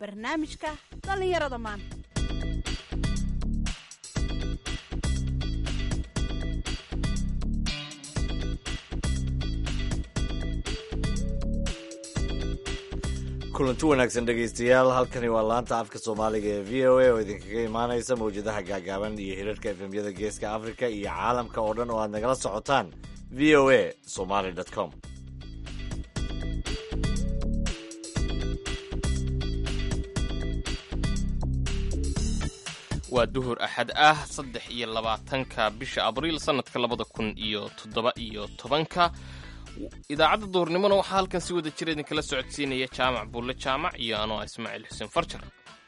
barnaamijka dhallinyarada maanta kulanti wanaagsan dhegaystayaal halkani waa laanta afka soomaaliga ee v o a oo idinkaga imaanaysa mawjadaha gaagaaban iyo hirarka efemyada geeska afrika iyo caalamka oo dhan oo aad nagala socotaan v o a somaly com waa duhur axad ah saddex iyo labaatanka bisha abriil sannadka labada kun iyo toddoba iyo tobanka idaacadda duhurnimona waxaa halkan si wada jira idinkala socodsiinaya jaamac buulle jaamac iyo anoo ismaaciil xuseen farjar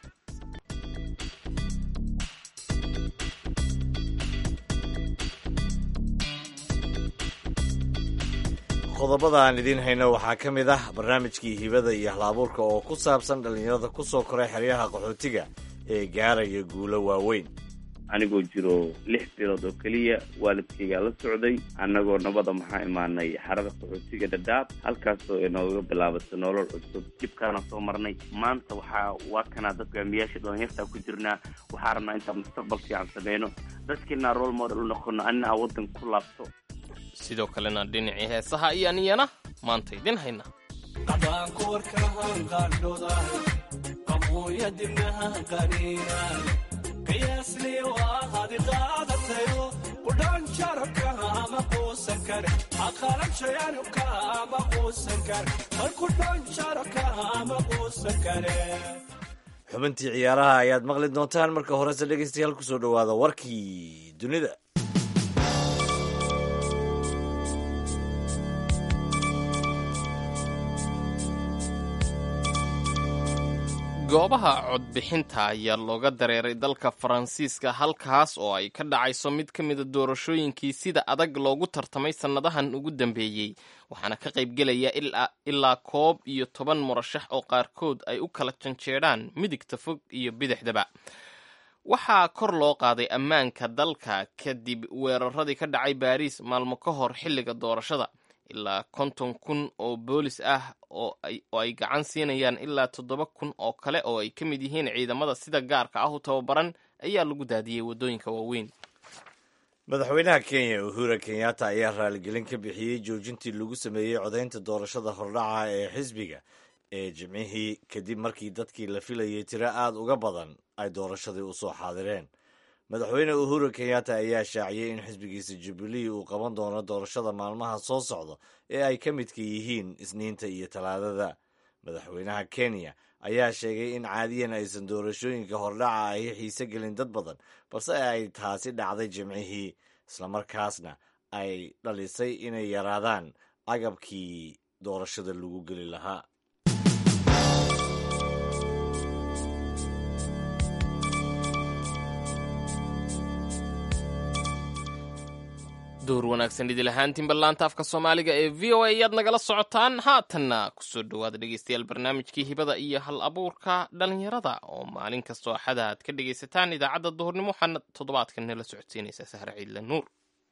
qodobada aan idiin hayno waxaa ka mid ah barnaamijkii hibada iyo hal-abuurka oo ku saabsan dhallinyarada ku soo koray xeryaha qaxootiga ee gaaraya guulo waaweyn anigoo jiro lix bilood oo keliya waalidkaygaa la socday annagoo nabada maxaa imaanay xarada qaxootiga dhadhaab halkaasoo inooga bilaabatay nolol cusub dhibkaana soo marnay maanta waxaa waa kanaa dad hogaamiyaasha dhalinyartaa ku jirnaa waxaa rabnaa intaan mustaqbal fiican sameyno dadkiinaa role model u noqono anina aa waddan ku laabto sidoo kalena dhinacii heesaha ayaan iyana maanta idin hayna xubintii ciyaaraha ayaad maqli doontaan marka horese dhegaystayaal kusoo dhowaada warkii dunida goobaha codbixinta ayaa looga dareeray dalka faransiiska halkaas oo ay ka dhacayso mid ka mida doorashooyinkii sida adag loogu tartamay sannadahan ugu dambeeyey waxaana ka qaybgelaya ilaa koob iyo toban murashax oo qaarkood ay u kala janjeedhaan midigta fog iyo bidixdaba waxaa kor loo qaaday ammaanka dalka kadib weeraradii ka dhacay baariis maalmo ka hor xilliga doorashada ilaa konton kun oo boolis ah oo ay gacan siinayaan ilaa toddoba kun oo kale oo ay ka mid yihiin ciidamada sida gaarka ah u tababaran ayaa lagu daadiyey waddooyinka waaweyn madaxweynaha kenya uhura kenyatta ayaa raaligelin ka bixiyey joojintii lagu sameeyey codaynta doorashada hordhaca ee xisbiga ee jimcihii kadib markii dadkii la filayay tiro aada uga badan ay doorashadii u soo xaadireen madaxweyne uhuru kenyatta ayaa shaaciyey in xisbigiisa jubilee uu qaban doono doorashada maalmaha soo socda ee ay ka midka yihiin isniinta iyo talaadada madaxweynaha kenya ayaa sheegay in caadiyan aysan doorashooyinka hordhaca ay xiise gelin dad badan balse ay taasi dhacday jimcihii islamarkaasna ay dhalisay inay yaraadaan agabkii doorashada lagu geli lahaa duhur wanaagsan idil ahaantiinba laanta afka soomaaliga ee v o a ayaad nagala socotaan haatanna kusoo dhowaada dhegeystayaal barnaamijkii hibada iyo hal abuurka dhalinyarada oo maalin kastoo axada aad ka dhegaysataan idaacadda duhurnimo waxaana toddobaadkan nala socodsiinaysaa sahre ciidle nuur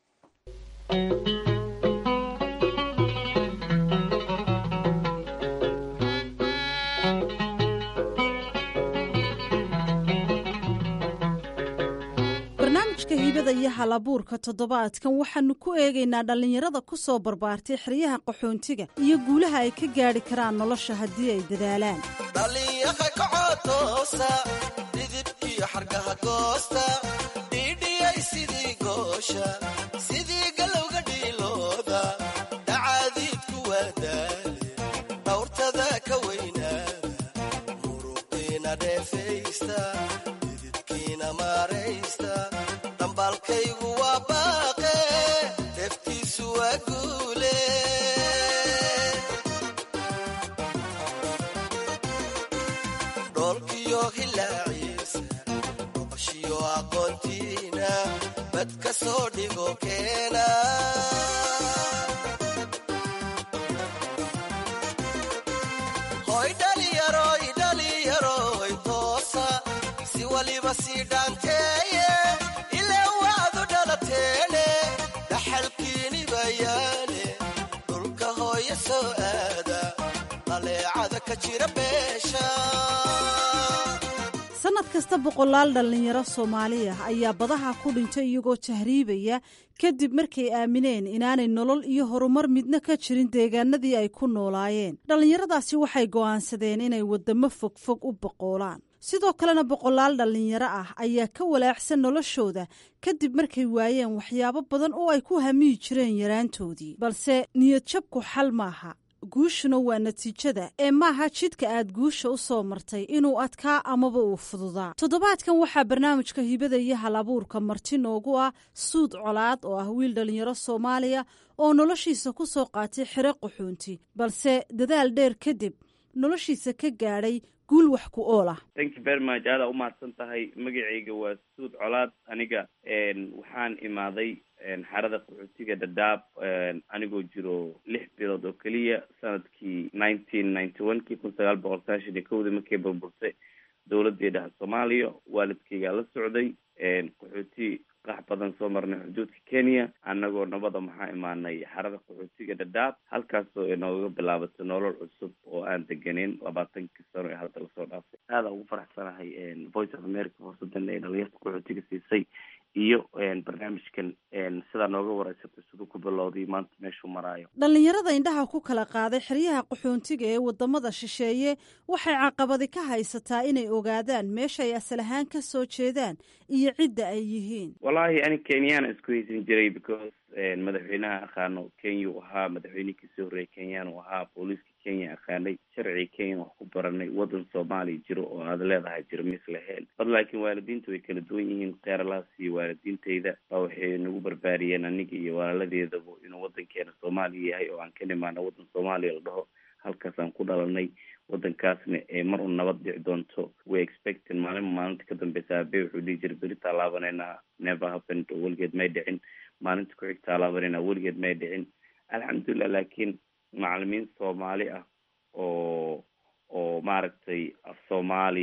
barnaamijka hibada iyo hal abuurka toddobaadkan waxaanu ku eegaynaa dhallinyarada ku soo barbaartay xeryaha qaxoontiga iyo guulaha ay ka gaadhi karaan nolosha haddii ay dadaalaan dhallinyaha kacotoosa dhidibkiyo xargaha goosta dhiidhiyay sidii goosha sidii galowga dhiilooda dhacaadiidku waadaale dhawrtada ka weynaada muruqiina dheefaysta dhididkiina maaraysta dhambaalkaygu waa baaqe deftiisu waa guule dhoolkiyo hilaaciisa oqoshiyo aqoontiina bad ka soo dhigo keena hoy dhaliyaroy dhaliyaroy toosa si waliba sii dhaanteeye ilaa wacdu dhalateene dhaxalkiini bayaane dhulka hooya soo aada dhaleecada ka jira beesha kasta boqolaal dhallinyaro soomaali ah ayaa badaha ku dhintay iyagoo tahriibaya kadib markay aamineen inaanay nolol iyo horumar midna ka jirin deegaanadii ay ku noolaayeen dhallinyaradaasi waxay go'aansadeen inay waddamo fogfog u boqoolaan sidoo kalena boqolaal dhallinyaro ah ayaa ka walaacsan noloshooda kadib markay waayeen waxyaabo badan oo ay ku hamiyi jireen yaraantoodii balse niyadjabku xal maaha guushuna waa natiijada ee maaha jidka aad guusha u soo martay inuu adkaa amaba uu fududaa toddobaadkan waxaa barnaamijka hibada iyo hal abuurka marti noogu ah suud colaad oo ah wiil dhallinyaro soomaaliya oo noloshiisa ku soo qaatay xero qaxoonti balse dadaal dheer kadib noloshiisa ka gaadhay guul wax ku ool ah thank you very much aada umahadsan tahay magacayga waa suud colaad aniga waxaan imaaday xarada qaxootiga dhadhaab anigoo jiro lix bilood oo keliya sanadkii nineteen ninety one kii kun sagaal boqol sagaashan iyo kowdii markay burburtay dowladii dhaha soomaaliya waalidkaygaa la socday qaxooti qax badan soo marnay xuduudka kenya annagoo nabada maxaa imaanay xarada qaxootiga dhadhaab halkaasoo inooga bilaabatay nolol cusub oo aan deganeyn labaatankii sano ee hadda lasoo dhaafay aada ugu faraxsanahay voice of america horsadan ee dhalinyarta qaxootiga siisay iyo barnaamijkan sidaa nooga wareysatay siduu ku bilowday maanta meeshuu maraayo dhallinyarada indhaha ku kala qaaday xeryaha qaxoontiga ee wadamada shisheeye waxay caqabadi ka haysataa inay ogaadaan meesha ay asal ahaan ka soo jeedaan iyo cidda ay yihiin wallahi ani kenyaana isku haysan jiray because madaxweynaha aqaano kenya u ahaa madaxweynihii kasoo horreeyay kenyaan u ahaa booliiska kenya aqaanay sharciga kenya wax ku baranay waddan soomaaliya jiro oo aad leedahay jiro mis laheen bad laakiin waalidiinta way kala duwan yihiin keeralaas iyo waalidiintayda baa waxay nagu barbaariyeen aniga iyo walaaladeedaba inuu waddankeena soomaaliya yahay oo aan ka nimaano waddan soomaaliya la dhaho halkaas aan ku dhalanay waddankaasna ee mar un nabad dhici doonto way expecting maalin maalinta ka dambeysa abe wuxuu dhihi jiray beri taalaabanayna never happened oo weligeed may dhicin maalinta ku-xig taalaabanayna weligeed may dhicin alxamdulilah laakiin macalimiin soomaali ah oo oo maaragtay af soomaali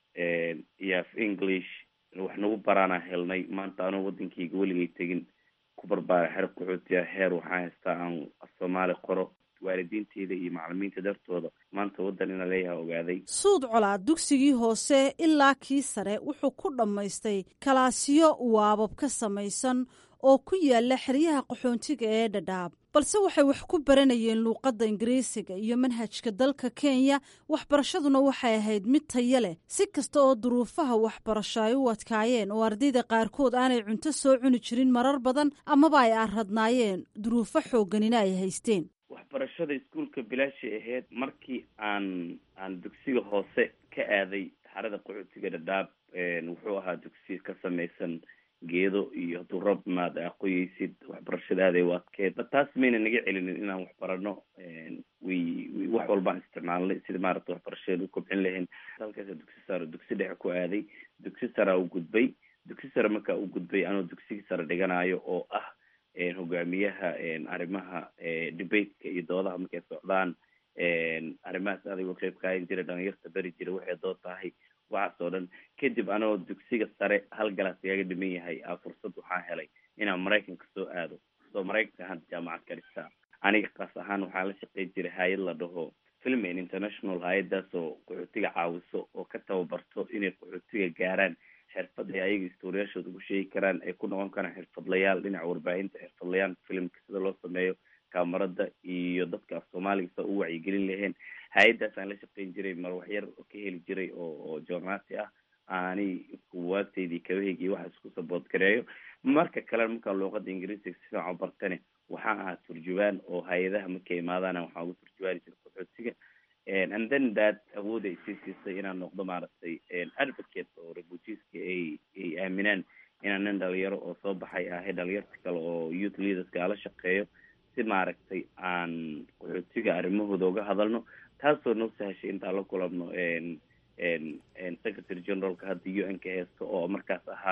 iyo af english wax nagu baraana helnay maanta anuu waddankayga weligay tegin ku barbaaray xero qaxootiya heer waxaan haystaa aan af soomaali qoro waalidiinteyda iyo macalimiinta dartooda maanta waddan ina leeyaha ogaaday suud colaad dugsigii hoose ilaa kii sare wuxuu ku dhammaystay kalaasiyo waabab ka samaysan oo ku yaala xeryaha qaxoontiga ee dhadhaab balse waxay wax ku baranayeen luuqadda ingiriisiga iyo manhajka dalka kenya waxbarashaduna waxay ahayd mid taya leh si kasta oo duruufaha waxbarasho ay u adkaayeen oo ardayda qaarkood aanay cunto soo cuni jirin marar badan amaba ay arradnaayeen duruufo xoogganina ay haysteen waxbarashada iskuolka bilaashay ahayd markii aan aan dugsiga hoose ka aaday xarada qaxootiga dhadhaab wuxuu ahaa dugsi ka samaysan geedo iyo hadduu roob imaad aqoyeysid waxbarashada aaday u adkeed taas mayna naga celinin inaan waxbarano way wax walbaan isticmaalnay sida maaragta waxbarashada u kobcin lahayn halkaasa dugsi sare dugsi dhexe ku aaday dugsi saraa u gudbay dugsi sare markaa u gudbay anoo dugsigii sare dhiganayo oo ah hogaamiyaha arrimaha debateka iyo doodaha markay socdaan arrimahaas adigoo qeyb kaayan jira dhalinyarta beri jira waxay dood tahay waxaas oo dhan kadib anoo dugsiga sare hal galaas igaga dhiman yahay a fursad waxaan helay inaan maraykanka soo aado soo maraykanka ahaan jaamacad ka dhigtaa aniga kaas ahaan waxaa la shaqeyn jiray hay-ad la dhaho filman international hay-adaas oo qaxootiga caawiso oo ka tababarto inay qaxootiga gaaraan xirfad ay ayaga istooriyaashooda ugu sheegi karaan ay ku noqon karaan xirfadlayaal dhinaca warbaahinta xirfadlayaal filimka sida loo sameeyo kaamarada iyo dadka af soomaaliga sa u wacyigelin laheen hay-adaas aan la shaqeyn jiray mar waxyar ka heli jiray oo oo joornaati ah aanani kuwaabteydii kabaheygi waxa isku sabood gareeyo marka kale markaan luuqada ingiriisiga si fiican u bartane waxaan ahaa turjubaan oo hay-adaha markay imaadaana waxaan ugu turjubaani jiray qaxootiga and then that awood ay sii siisay inaan noqdo maaragtay advocate oo refugeeska ay ay aaminaan inaan nin dhalinyaro oo soo baxay ahay dhalinyarta kale oo youth leaderska ala shaqeeyo si maaragtay aan qaxootiga arrimahooda uga hadalno taasoo noo sahashay intaan la kulanno secretary generalka hadda u n ka heesto oo markaas ahaa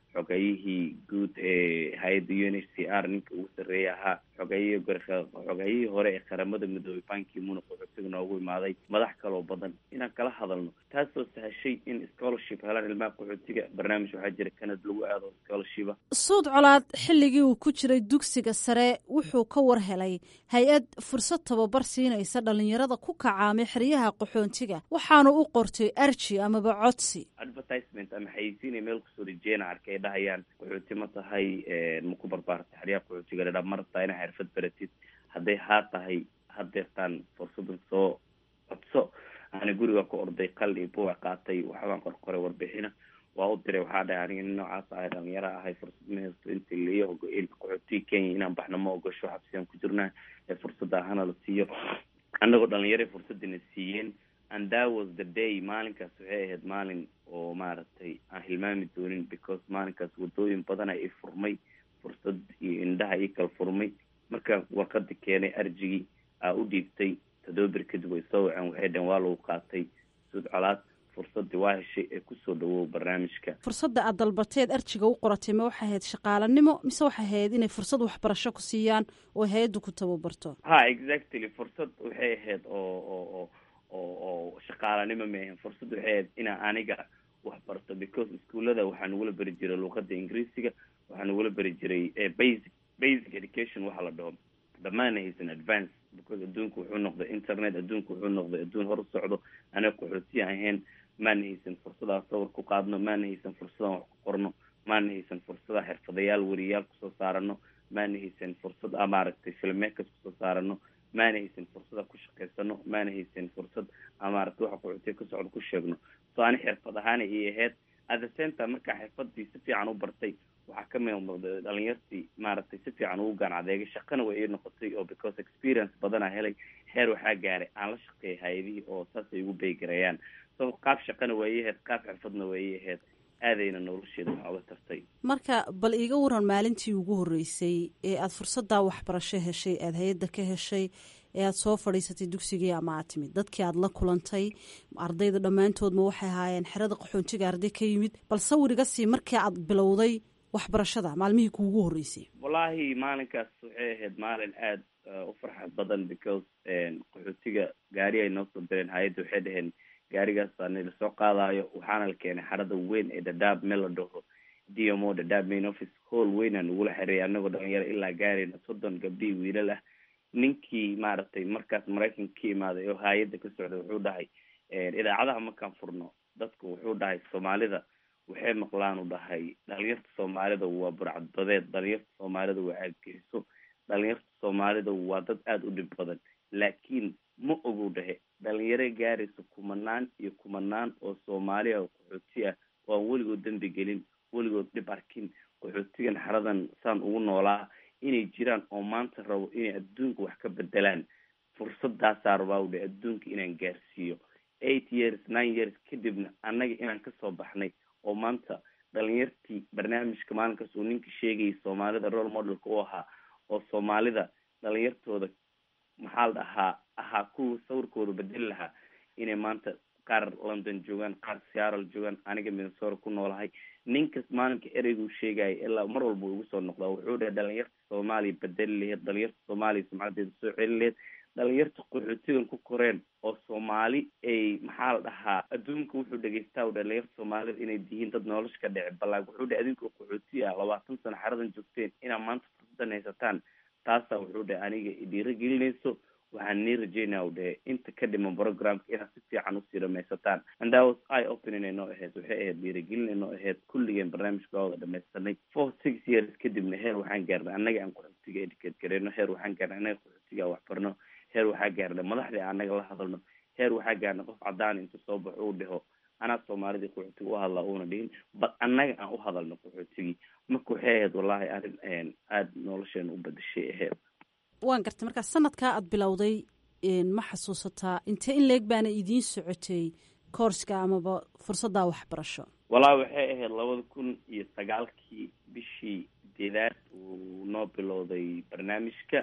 xogayihii guud ee hay-adda u n h c r ninka ugu sarreeya ahaa xogayihii xogayihii hore ee qaramada midoobey banki muna qaxootiga noogu imaaday madax kaloo badan inaan kala hadalno taasoo sahashay in scholarship helaan ilmaha qaxootiga barnaamij waxaa jira canada lagu aado scholarshipa suud colaad xilligii uu ku jiray dugsiga sare wuxuu ka war helay hay-ad fursad tababar siinaysa dhalinyarada ku kacaamay xeryaha qaxoontiga waxaanu u qortay arji amaba codsi advertisement ama xayeysiinay meel kusoo rijeena arkay ay dhahayaan qaxooti ma tahay ma ku barbaarta xeryaha qaxootiga dhadha ma rabtaa inaa xirfad baratid hadday haa tahay hadeertaan fursadan soo codso ani guriga ku orday qal iyo buuga qaatay waxbaan qorqoray warbixina waa u diray waxaa dhahay aniga nin noocaas ahay dhalinyaro ahay fursad ma haysto inta laiyo ogo qaxootiga kenya inaan baxno ma ogasho xabsiyaan ku jirnaa ee fursadda ahana la siiyo annagoo dhalinyaro fursadina siiyeen and that was the day maalinkaas waxay ahayd maalin oo maaragtay aan hilmaami doonin because maalinkaas wadooyin badana i furmay fursad iyo indhaha ii kala furmay markaan warqadi keenay arjigii aa u dhiibtay todoba bir kadib way soo waceen waxay dhaheen waa lagu qaatay suud colaad fursadii waa heshay ee kusoo dhawow barnaamijka fursadda aad dalbateed arjiga u qoratay ma waxay ahayd shaqaalanimo mise waxay ahayd inay fursad waxbarasho ku siiyaan oo hay-addu ku tababarto ha exactly fursad waxay ahayd oo oo oo oo oo shaqaalanimo ma ahayn fursad waxay ahayd inaa aniga wax barto because iskuullada waxaa nagula beri jiray luuqada ingiriisiga waxaa nagula beri jiray basic basic education waxa la dhaho dhammaana haysan advance because adduunku wuxuu noqday internet adduunku wuxuu noqday adduun hor u socdo anaga qaxootiya ahayn maana haysan fursadaa sawir ku qaadno maana haysan fursadaan wax ku qorno maana haysan fursada xirfadayaal weriyaal kusoo saarano maana haysan fursad a maaragtay filmmakers kusoo saarano maana haysan fursada ku shaqaysano maana haysan fursad a maaragtay waxa qaxootiya ka socdo ku sheegno so ani xirfad ahaana ii ahayd at the same time markaa xirfadii si fiican u bartay waxaa ka mid noqday dhalinyartii maaragtay si fiican ugu gaan adeegay shaqana way ii noqotay oo because experience badanaa helay heer waxaa gaaray aan la shaqeeyay hay-adihii oo saasay igu beegarayaan so qaab shaqana waa ii ahayd qaab xirfadna waa ii ahayd aadayna nolosheeda waxaa uga tartay marka bal iiga waran maalintii ugu horreysay ee aada fursaddaa waxbarasho heshay aada hay-adda ka heshay ee aada soo fadhiisatay dugsigii ama aad timid dadkii aada la kulantay ardayda dhammaantoodma waxay ahaayeen xerada qaxoontiga arday ka yimid bal sawir iga sii markii aad bilowday waxbarashada maalmihii kuugu horreysay wallaahi maalinkaas waxay ahayd maalin aada u farxad badan because qaxootiga gaari ay noo soo direen hay-adda waxay dhaheen gaarigaas ani lasoo qaadayo waxaana la keenay xarada weyn ee dadaab meel la dhaho d m o dadaab main office hall weynaa nagula xereeyay anagoo dhalinyaro ilaa gaarayna soddon gabdhihii wiilal ah ninkii maaragtay markaas maraykanka ka imaaday oo hay-adda ka socday wuxuu dhahay idaacadaha markaan furno dadku wuxuu dhahay soomaalida waxay maqlaan u dhahay dhalinyarta soomaalida waa burcadbadeed dhalinyarta soomaalida waa aadgeliso dhalinyarta soomaalida waa dad aada u dhib badan laakiin ma ogow dhahe dhalinyaro gaaraysa kumanaan iyo kumanaan oo soomaali ah oo qaxooti ah oo aan weligood dembi gelin weligood dhib arkin qaxootigan xaradan saan ugu noolaa inay jiraan oo maanta rabo inay adduunka wax ka bedelaan fursadaasaa rabaa u dhahe adduunka inaan gaarsiiyo eight years nine years kadibna annaga inaan kasoo baxnay oo maanta dhalinyartii barnaamijka maalinkaas uu ninka sheegayay soomaalida role modelka u ahaa oo soomaalida dhalinyartooda maxaa la dhahaa ahaa kuwa sawirkooda bedeli lahaa inay maanta qaar london joogaan qaar seattle joogaan aniga minnesota ku noolahay ninkas maalinka ereyguu sheegaya ilaa mar walba uu igu soo noqdaa wuxuu dhahay dhalinyarta soomaaliya bedeli laheyd dhalinyarta soomaaliya sumcadeeda soo celin laheyd dhalinyarta qaxootigan ku koreen oo soomaali ay maxaa la dhahaa adduunka wuxuu dhegeystaa u dhalinyarta soomaalida inay dihiin dad nolosha ka dhici ballaag wuxuu dhahay adinka qaxooti ah labaatan sano xaradan joogteen inaad maanta fursadan haysataan taasaa wuxuu dhahay aniga idhiiro gelinayso waxaan nii rajeynaa u dhahe inta ka dhiman programka inaad si fiican usii dhamaysataan and that was i opening ay noo ahayd waxay ahayd dhiirigelin ay noo ahayd kulligeen barnaamijka waa wada dhamaystanay four six years kadibna heer waxaan gaarnay annaga aan qaxootiga educate gareyno heer waxaan gaarnay annaga qaxootiga aan waxbarno heer waxaa gaarnay madaxdii annaga la hadalno heer waxaa gaarnay qof cadaan inta soo baxo uu dhaho anaa soomaalidii qaxootiga u hadlaa uuna dhihin bal annaga aan u hadalno qaxootigii marka waxay ahayd wallahi arrin aada nolosheena u badashay ahayd waan gartay markaa sanadkaa aada bilowday ma xasuusataa intee in leeg baana idiin socotay koorska amaba fursaddaa waxbarasho wallahi waxay ahayd labada kun iyo sagaalkii bishii deedaad uu noo bilowday barnaamijka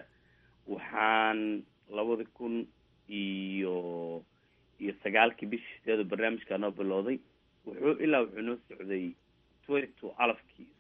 waxaan labada kun iyo iyo sagaalkii bishii sideeda barnaamijka noo bilowday wuxuu ilaa wuxuu noo socday twenty two alafkii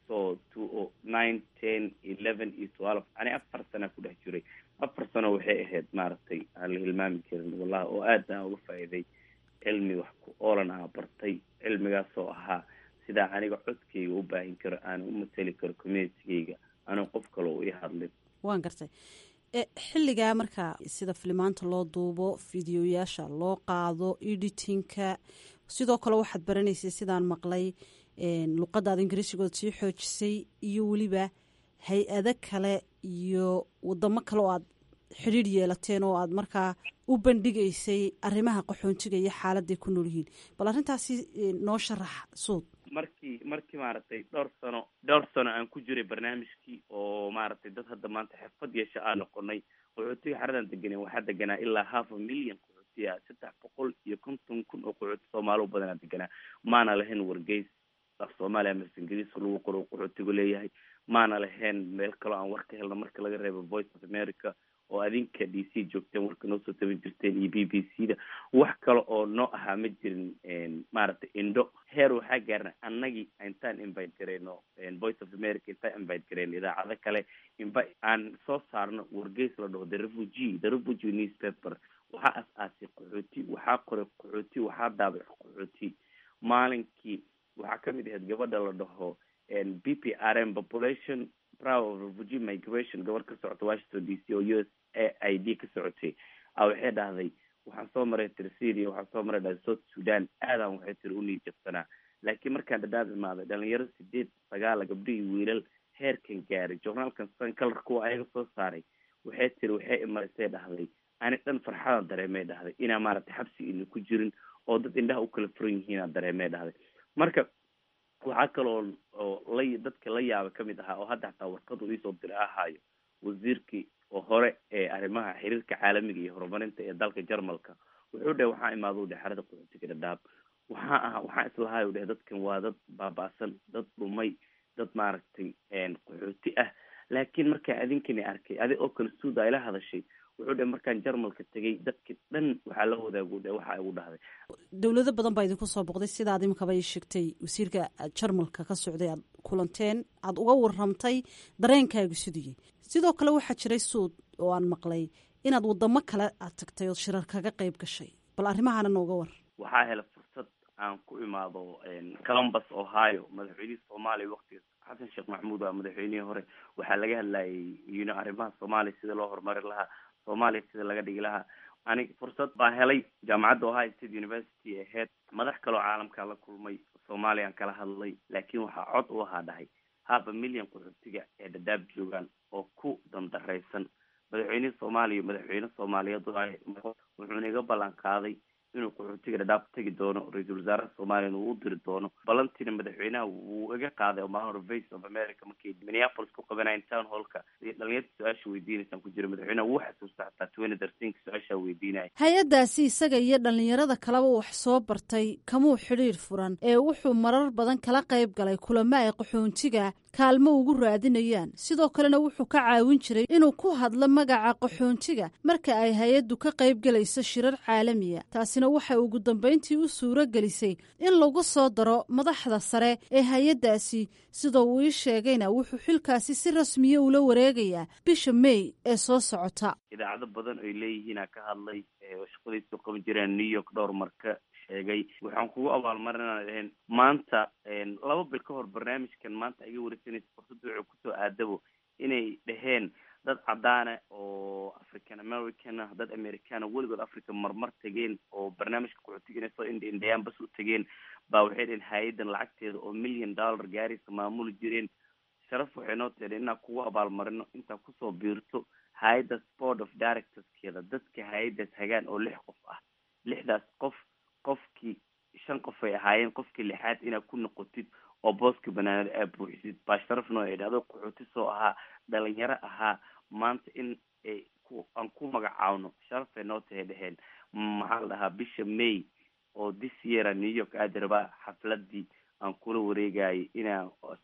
so two o nine ten eleven iyo twelve ani afar sana ku dhex jiray afar sano waxay ahayd maaragtay aan la hilmaami karin wallahi oo aad aan uga faa'iiday cilmi wax ku oolan aa bartay cilmigaasoo ahaa sidaa aniga codkayga u baahin karo aan u mateli karo communitygayga anuu qof kale u ii hadlin waan gartay xilligaa marka sida filimaanta loo duubo fideoyaasha loo qaado editinka sidoo kale waxaad baranaysay sidaan maqlay luqadaada ingiriisigood sii xoojisay iyo weliba hay-ado kale iyo wadamo kale oo aad xidhiir yeelateen oo aad markaa u bandhigaysay arrimaha qaxoontiga iyo xaaladay ku nool yihiin bal arrintaasi noo sharax suud markii markii maaragtay dhowr sano dhowr sano aan ku jiray barnaamijkii oo maaragtay dad hadda maanta xirfad yeesha aan noqonay qaxootiga xaradan deganeen waxaa deganaa ilaa half a million qaxootiya saddex boqol iyo konton kun oo qaxooti soomaali u badanaa deganaa maana lahayn wargeys af soomaaliya mase ingiriiska lagu qoro qaxootigu leeyahay maana lahayn meel kaloo aan war ka helno marka laga reebo voice of america oo adinka d c joogteen warka noo soo tabin jirteen iyo b b c da wax kale oo noo ahaa ma jirin maaragtay indho heer waxaa gaarna annagii intaan invite gareyno voice of america intaan invite gareyno idaacado kale invi aan soo saarno wargeys la dhaho the refugee the refugee newspaper waxaa as-aasay qaxooti waxaa qoray qaxooti waxaa daabay qaxooti maalinkii waxaa kamid ahayd gabadha la dhaho b p r m population prow of refugee migration gabar ka socota washington d c oo u s a i d ka socotay a waxay dhahday waxaan soo maray tirsiria waxaan soo maray dhahday south sudan aadaan waxay tiri unii jabsanaa laakiin markaan dhadhaab imaaday dhalinyaro sideed sagaala gabdho iyo wiilal heerkan gaaray journaalkan san kalar kuwa ayaga soo saaray waxay tiri waxay imarisay dhahday ani dhan farxadan dareemay dhahday inaa maaragtay xabsi ina ku jirin oo dad indhaha u kala furan yihiinaa dareemay dhahday marka waxaa kaloo oo la dadka la yaaba kamid ahaa oo hadda xataa warqadu iisoo diray ahaayo wasiirkii oo hore ee arrimaha xiriirka caalamiga iyo horumarinta ee dalka jarmalka wuxuu dheh waxaa imaada u dheh xerada qaxootiga dhadhaab waxaa aha waxaa islahay u dheh dadkan waa dad baaba-san dad dhumay dad maaragtay qaxooti ah laakiin markaa adinkani arkay adi oo kale suuda ayla hadashay wuxuu dhe markaan jarmalka tegay dadki dhan waxaa la wadaagu dhe waxa igu dhahday dowlado badan baa idinku soo boqday sidaad iminkaba ii sheegtay wasiirka jarmalka ka socday aad kulanteen aada uga waramtay dareenkaagu siduyey sidoo kale waxaa jiray suud oo aan maqlay inaad wadamo kale aad tagtay ood shirar kaga qeyb gashay bal arrimahana nooga war waxaa helay fursad aan ku imaado columbus ohio madaxweynihii soomaaliya waktiga xasan sheekh maxamuud waa madaxweynihii hore waxaa laga hadlayay yno arrimaha soomaaliya sida loo horumari lahaa soomaaliya sida laga dhigi lahaa anig fursad baa helay jaamacadda ohio state university aheyd madax kaloo caalamkaa la kulmay soomaaliyaan kala hadlay laakiin waxaa cod u ahaa dhahay haba milyan qaxootiga ee dhadhaab joogaan oo ku dandaraysan madaxweynihii soomaaliya madaxweyne soomaaliyeed wuxuuna iga ballan qaaday inuu qaxootiga dhadhaab tegi doono ra-iisul wasaaraha soomaaliyana uu u diri doono balantiina madaxweynaha wuu iga qaaday oo maalin hore voice of america markay minneapolis ku qabanayn town hallka dhalinyarta su-aasha weydiinaysaan ku jira madaxweynaha wuu xasuusta xataa twenty thirteenka su-aashaa weydiinaya hay-addaasi isaga iyo dhallinyarada kaleba wax soo bartay kamuu xidhiir furan ee wuxuu marar badan kala qayb galay kulamo ay qaxoontiga kaalmo ugu raadinayaan sidoo kalena wuxuu ka caawin jiray inuu ku hadlo magaca qaxoontiga marka ay hay-addu ka qayb galayso shirar caalamiya taasina waxay ugu dambayntii u suuro gelisay in lagu soo daro madaxda sare ee hay-addaasi sida uu ii sheegayna wuxuu xilkaasi si rasmiya ula wareegayaa bisha may ee soo socota idaacado badan oy leeyihiinaa ka hadlay shaqadiisu qaban jireen new york dhowr marka sheegay waxaan kugu abaalmarinaa dhaheen maanta laba bil ka hor barnaamijkan maanta iga wareysanaysa fursadda wuxuu kusoo aadabo inay dhaheen dad cadaana oo african american ah dad americana weligood africa marmar tegeen oo barnaamijka qaxootiga inay soo indha indhayaan bas u tegeen baa waxay dhaheen hay-adan lacagteeda oo million dollar gaaraysa maamuli jireen sharaf waxay noo teedheen inaan kugu abaalmarino intaa kusoo biirto hay-adda board of directorskeeda dadka hay-addaas hagaan oo lix qof ah lixdaas qof qofkii shan qof ay ahaayeen qofkii lixaad inaad ku noqotid oo booska banaanada aad buuxisid baa sharaf noo edha adoo qaxooti soo ahaa dhalinyaro ahaa maanta in ay ku aan ku magacaawno sharafay noo tahay dheheen maxaa la dhahaa bisha may oo this yeara new york aadi rabaa xafladii aan kula wareegayay inaan si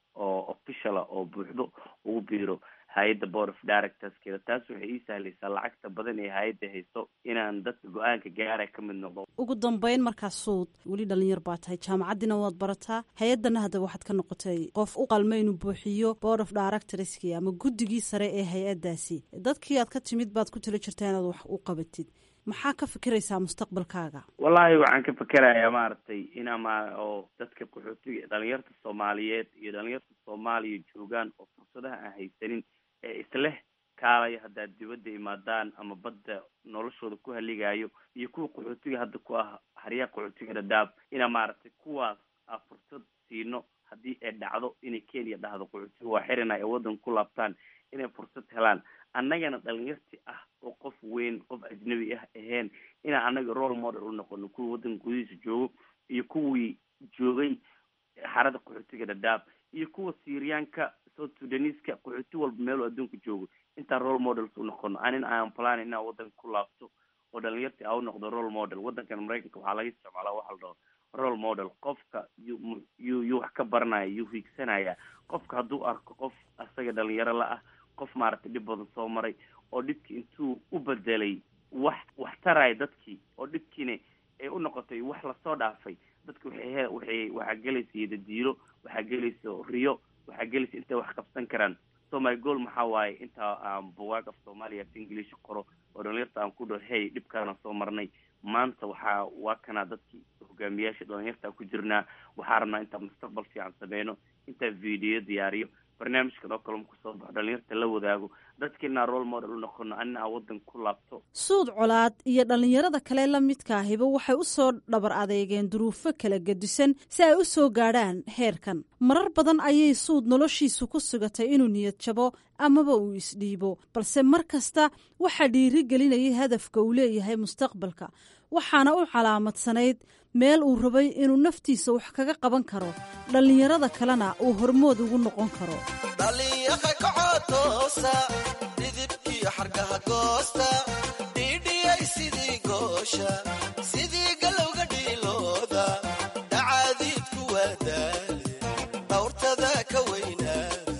oo officiala oo buuxdo ugu biiro hay-adda board of directorskeeda taas waxay ii sahlaysaa lacagta badan ee hay-adda hayso inaan dadka go-aanka gaara ka mid noqdo ugu dambeyn markaa suud weli dhalinyar baa tahay jaamacaddiina waad barataa hay-addana hadda waxaad ka noqotay qof u qalma inuu buuxiyo board of directorski ama guddigii sare ee hay-addaasi dadkii aad ka timid baad ku tala jirtaa inaad wax u qabatid maxaa ka fikiraysaa mustaqbalkaaga wallahi waxaan ka fikerayaa maaragtay inaa ma oo dadka qaxootiga dhalinyarta soomaaliyeed iyo dhalinyarta soomaaliya joogaan oo fursadaha aan haysanin ee isleh kaalaya haddaad dibadda imaadaan ama badda noloshooda ku haligayo iyo kuwa qaxootiga hadda ku ah haryaha qaxootiga dhadhaab inaa maaragtay kuwaas a fursad siino haddii ay dhacdo inay kenya dhahdo qaxootiga waa xirina ay waddanka ku laabtaan inay fursad helaan annagana dhalinyarti ah oo qof weyn qof ajnabi ah ahayn inaan annaga role model u noqono kuwa waddanka gudihiisa joogo iyo kuwii joogay xarada qaxootiga dhadhaab iyo kuwa syriyaanka south sudaneska qaxooti walba meelu adduunka joogo intaan role models u noqono anin aan plan inaan waddanka ku laabto oo dhalinyarti a u noqdo role model waddankan maraykanka waxaa laga isticmaalaa waxa la dhaho role model qofka yu yu yuu wax ka baranaya yuu hiigsanaya qofka hadduu arko qof asaga dhalinyaro la ah qof maaragtay dhib badan soo maray oo dhibkii intuu u bedelay wax wax taraya dadkii oo dhibkiina ay u noqotay wax lasoo dhaafay dadka waxay he waxay waxaa gelaysa yadadiilo waxaa gelaysa riyo waxaa gelaysa intay wax qabsan karaan so my goal maxaa waaye intaa aan bugaag af soomaaliya af english qoro oo dhalinyarta aan ku dhaho hey dhibkaana soo marnay maanta waxaa waa kanaa dadkii hogaamiyaasha dhalinyarta ku jirnaa waxaa rabnaa intaan mustaqbal fiican sameyno intaan video diyaariyo barnaamijkan oo kale ma kusoo baxo dhalinyarta la wadaago dadkiinaa role model u noqono anina aan waddanka ku laabto suud colaad iyo dhallinyarada kale la midka ahiba waxay u soo dhabar adeegeen duruufo kala gedisan si ay u soo gaadhaan heerkan marar badan ayay suud noloshiisu ku sugatay inuu niyad jabo amaba uu isdhiibo balse mar kasta waxaa dhiiri gelinayay hadafka uu leeyahay mustaqbalka waxaana u calaamadsanayd meel uu rabay inuu naftiisa wax kaga qaban karo dhallinyarada kalena uu hormood ugu noqon karo dhalinyaha kacotoosa dhidibkiyo xargaha goosta dhiidhiyay sidii goosha sidii galowga dhiilooda dhacaadiidku waa daale dhawrtada ka weynaada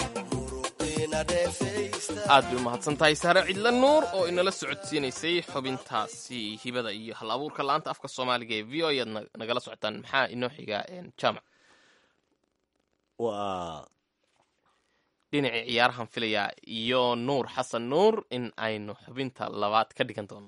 muruqiina dheefaysta aad bay umahadsan tahay saare cidla nuur oo inala socodsiinaysay xubintaasi hibada iyo hal abuurka la-aanta afka soomaaliga ee v o ayaad nagala socotaan maxaa inoo xigaa jaamac waa dhinacii ciyaarahan filayaa iyo nuur xasan nuur in aynu xubinta labaad ka dhigan doono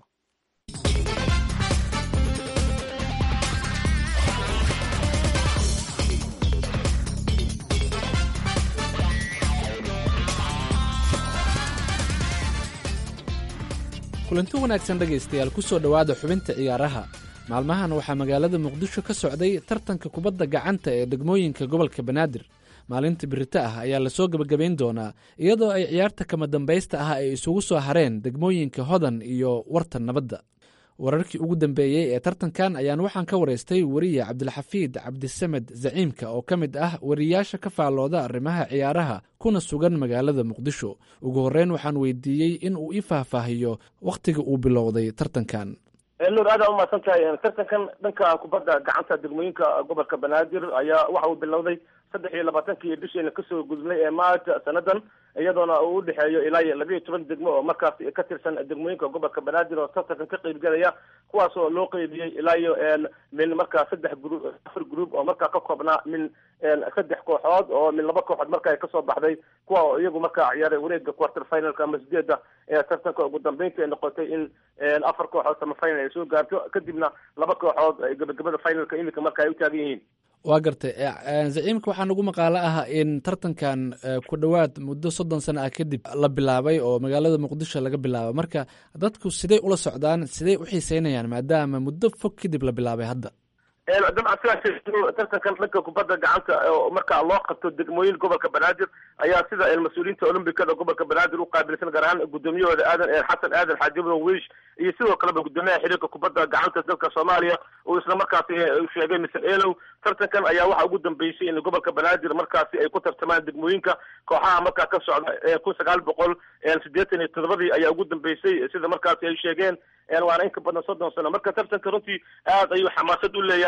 kulanti wanaagsan dhegaystayaal ku soo dhowaada xubinta ciyaaraha maalmahan waxaa magaalada muqdisho ka socday tartanka kubadda gacanta ee degmooyinka gobolka banaadir maalinta birito ah ayaa lasoo gebagabayn doonaa iyadoo ay ciyaarta kama dambaysta ah ay isugu soo hareen degmooyinka hodan iyo warta nabadda wararkii ugu dambeeyey ee tartankan ayaan waxaan ka waraystay weriye cabdilxafiid cabdisamed zaciimka oo ka mid ah wariyaasha ka faallooda arrimaha ciyaaraha kuna sugan magaalada muqdisho ugu horreyn waxaan weydiiyey in uu ii faahfaahiyo wakhtiga uu bilowday tartankan nuur aad aa umahadsan tahay tartankan dhanka kubadda gacanta degmooyinka gobolka banaadir ayaa waxa uu bilowday saddex iyo labaatankii bishiina kasoo gudubnay ee maarch sanadan iyadoona uu udhexeeyo ilaa iyo labiiyo toban degmo oo markaas ka tirsan degmooyinka gobolka banaadir oo tartankan ka qeybgelaya kuwaas oo loo qeybiyey ilaa iyo min markaa saddex gru afar group oo markaa ka koobnaa min saddex kooxood oo min laba kooxood marka ay kasoo baxday kuwa oo iyagu markaa ciyaaray wareega quarter finalka ama sideeda ee tartanka ugu dambeynta ay noqotay in afar kooxood sama final ay soo gaarto kadibna laba kooxood ay gabagabada finalka iminka marka ay u taagan yihiin waa gartay zaciimka waxaa nagu maqaalo ah in tartankan ku dhowaad muddo soddon sano ah kadib la bilaabay oo magaalada muqdisho laga bilaabo marka dadku siday ula socdaan siday u xiiseynayaan maadaama muddo fog kadib la bilaabay hadda dabcan sidaa tartankan dhanka kubadda gacanta oo markaa loo qabto degmooyin gobolka banaadir ayaa sida mas-uuliyiinta olombikada gobolka banaadir u qaabilsan gaar ahaan gudoomiyahooda aadan xasan aadan xaajibno wiish iyo sidoo kaleba gudoomiyaha xiriirka kubadda gacanta dalka soomaaliya uu isla markaasi sheegay mr elow tartankan ayaa waxa ugu dambeysay in gobolka banaadir markaasi ay ku tartamaan degmooyinka kooxaha markaa ka socda kun sagaal boqol siddeetan iyo todobadii ayaa ugu dambeysay sida markaasi ay sheegeen waana in ka badan soddon sano marka tartanka runtii aad ayuu xamaasad u leeyahay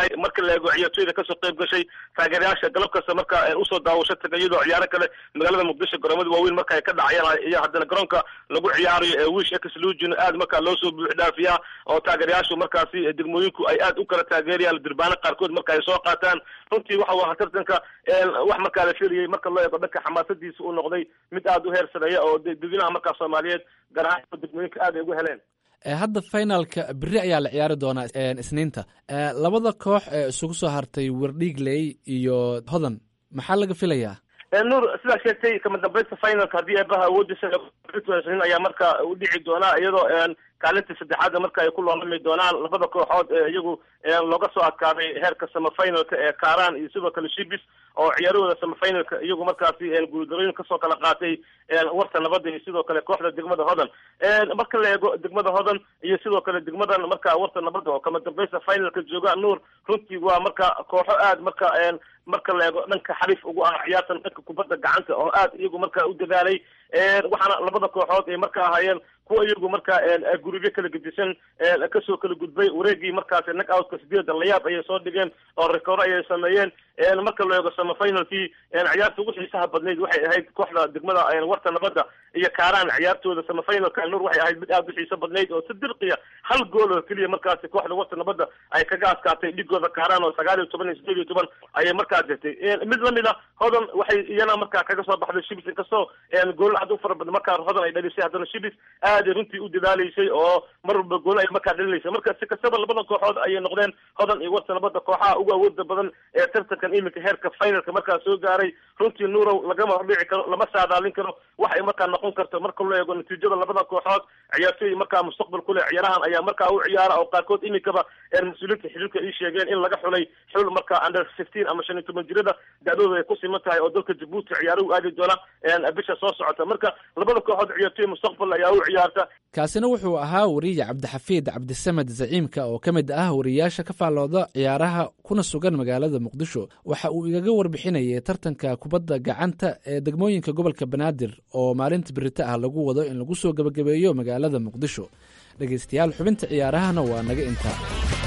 tahay marka la eego ciyaartooyda kasoo qayb gashay taageerayaasha galab kasta marka usoo daawasho taga iyadoo ciyaaro kale magaalada muqdisho garoomada waaweyn marka ay ka dhacayaan iyo haddana garoonka lagu ciyaarayo ee wish exlusion aad markaa loo soo buux dhaafiyaa oo taageerayaashu markaasi degmooyinku ay aad u kala taageerayaan dirbaano qaarkood marka ay soo qaataan runtii waxa waa tartanka wax markaa la filayay marka loo eego dhanka xamaasadiisa uu noqday mid aad u heer sareeya oo dadweynaha markaa soomaaliyeed gaar ahaan degmooyinka aad ay ugu heleen hadda finalka beri ayaa la ciyaari doonaa isniinta labada koox ee isugu soo hartay werdhigley iyo hodan maxaa laga filayaa nuur sidaa sheegtay kama dambaysta finalka haddii eebaha awoodiisa ayaa marka u dhici doonaa iyadoo kaalinta saddexaada marka ay ku loolami doonaan labada kooxood ee iyagu looga soo adkaaday heerka samafinalka ee kaaraan iyo sidoo kale shibis oo ciyaarahooda samafinalka iyagu markaasi guuldarooyin kasoo kala qaatay warta nabadda iyo sidoo kale kooxda degmada hodan marka la eego degmada hodan iyo sidoo kale degmadan marka warta nabadda oo kama dambaysta finalka jooga nuur runtii waa marka kooxo aad marka marka la eego dhanka xariif ugu ah ciyaartan dhanka kubadda gacanta oo aad iyagu marka u dadaalay waxaana labada kooxood ay marka ahaayeen kuwa iyagu marka gurubyo kala gedisan kasoo kala gudbay wareegii markaasi nag outka sideeda layaab ayay soo dhigeen oo rekooro ayay sameeyeen marka la eego samafinalkii ciyaarta ugu xiisaha badnayd waxay ahayd kooxda degmada warta nabadda iyo kaaraan ciyaartooda samafinalka nuur waxay ahayd mid aad u xiiso badnayd oo si dirqiya hal gool oo keliya markaasi kooxda warta nabadda ay kaga adkaatay dhigooda kaaraan oo sagaal iyo toban iyo sideed iyo toban ayay markaa jirtay mid lamid a hodan waxay iyana markaa kaga soo baxday shibis inkastoo gool aad u fara badan markaa hodan ay dhalisay haddana shibis aaday runtii u dadaaleysay oo mar walba gool ay markaa dhalilaysay marka si kastaba labada kooxood ayay noqdeen hodan iyo warta nabadda kooxaha ugu awooda badan ee tartankan iminka heerka finalka markaa soo gaaray runtii nuurow lagama hordhici karo lama saadaalin karo wax ay markaa noqon karto marka loo eego natiijada labada kooxood ciyaartooy markaa mustaqbal ku leh ciyaarahan ayaa markaa u ciyaara oo qaarkood iminkaba mas-uuliyiinta xiriirka ay sheegeen in laga xulay xul markaa under fifteen ama shan iyo toban jirada da-dooda ay ku siman tahay oo dalka jabuuti ciyaaruhu aadi doona bisha soo socota marka labada kooxood ciyaartooy mustaqbal ayaa u ciyaarta kaasina wuxuu ahaa wariye cabdixafiid cabdisamed zaciimka oo ka mid ah wariyaasha ka faallooda ciyaaraha kuna sugan magaalada muqdisho waxa uu igaga warbixinayay tartanka kubadda gacanta ee degmooyinka gobolka banaadir oo maalinta berita ah lagu wado in lagu soo gebagabeeyo magaalada muqdisho dhegaystayaal xubinta ciyaarahana waa naga intaa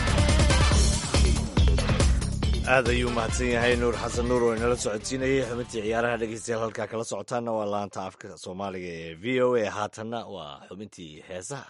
aad ayuu mahadsan yahay nuur xasan nuur oo inala socodsiinayay xubintii ciyaaraha dhegeystayaal halkaa kala socotaana waa laanta afka soomaaliga ee v o a haatanna waa xubintii heesaha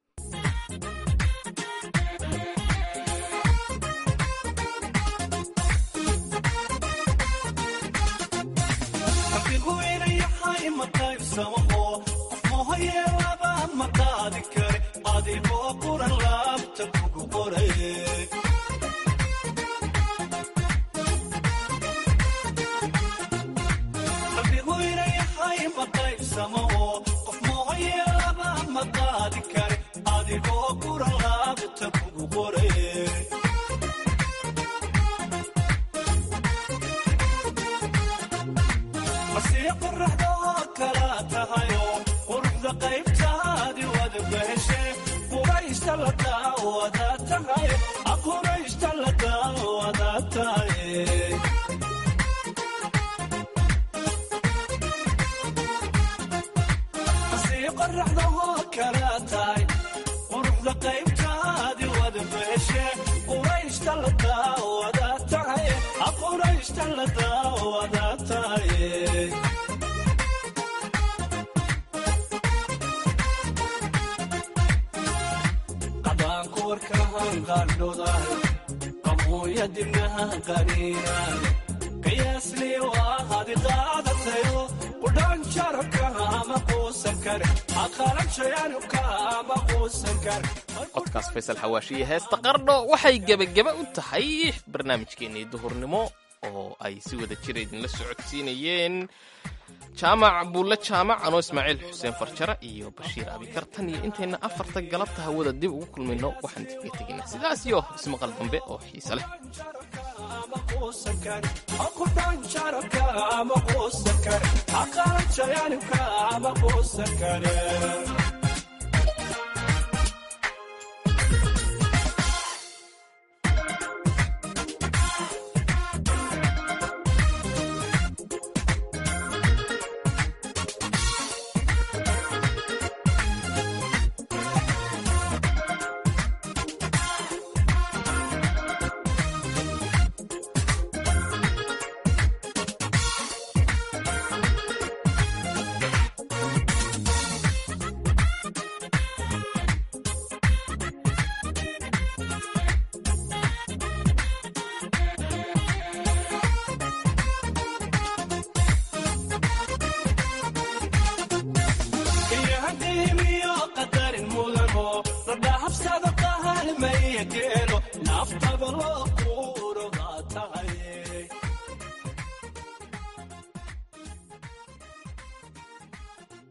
codkaas faysal xawaashi iyo heesta qardho waxay gebageba u tahay barnaamijkeennii duhurnimo oo ay si wada jira idinla socodsiinayeen jaamac buulle jaamac anoo ismaaciil xuseen farjare iyo bashiir abikar tan iyo intayna afarta galabta hawada dib ugu kulmayno waxaan idinkaga tegaynaa sidaas iyo ismaqal dambe oo xiise leh